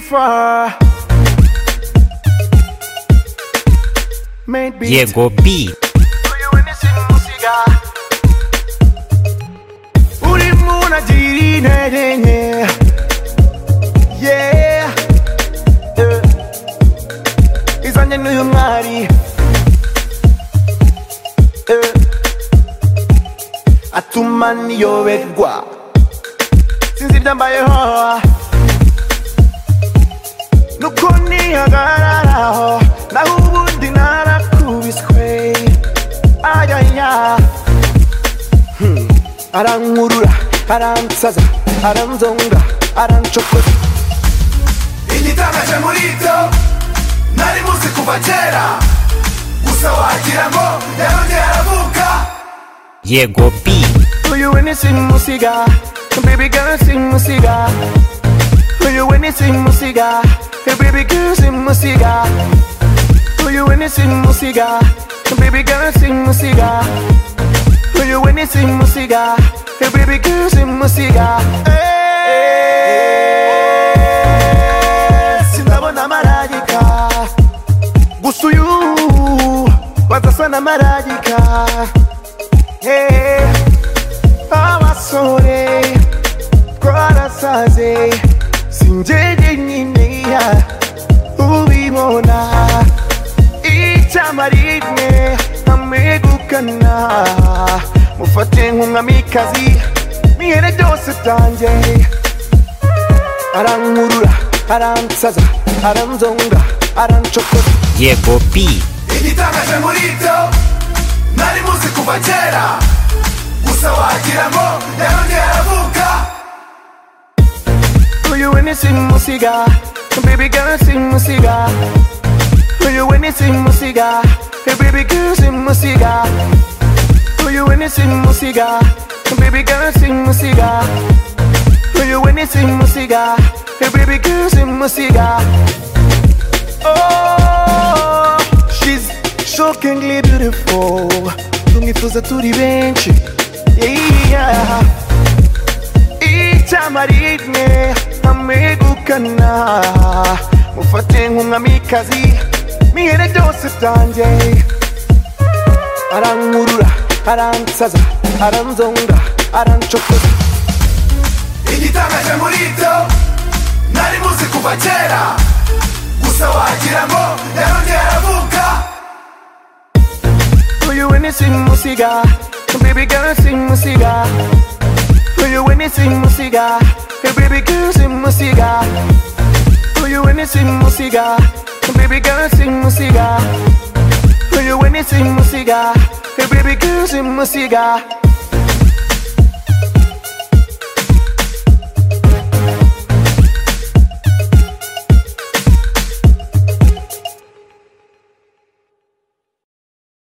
far. Made beat. Llegó B. Ulimu unajiringa yenye. Yeah. Eh. izanye n'uyu mwari Eh. atuma niyoberwa sinzi ibyambayeho nuko nihagararaho naho ubundi narakubiswe ayaya Hmm. arankurura aransaza aranzonga aranshokoza igitangaje muri ibyo nari muzi kuva kera gusa wagira ngo yarongeye aravuka Llegó B. Uyu wene simusiga Baby girl simusiga Uyu wene simusiga Hey baby girl simusiga Uyu wene simusiga Baby girl simusiga Uyu wene simusiga Hey baby girl simusiga Eh, Sindabona marayika Gusa uyu Bazasa na marayika Hey abasore twarasaze sinjyeje nyine ya ubibona icyama rimwe nkamwegukana mufate nk'umwamikazi mwihere byose byanjye arankurura aransaza aranzonga aranshokoza Llegó B. igitangaje muri ibyo nari muzi kuva kera gusa wagira ngo yarongeye aravuka Uyu wene simusiga Baby girl simusiga Uyu wene simusiga Hey baby girl simusiga Uyu wene simusiga Baby girl simusiga Uyu wene simusiga Hey baby girl simusiga Oh she's shockingly beautiful Tumwifuza turi benshi Yeah icyama rimwe amegukana mufate nk'umwamikazi mwihere byose byanjye arankurura aransaza aranzonga aranshokoza igitangaje muri ibyo nari muzi kuva kera gusa wagira ngo yarongeye aravuka uyu wene simusiga baby girl simusiga uyu wene simusiga hey baby girl simusiga uyu wene simusiga baby girl simusiga uyu wene simusiga hey baby girl simusiga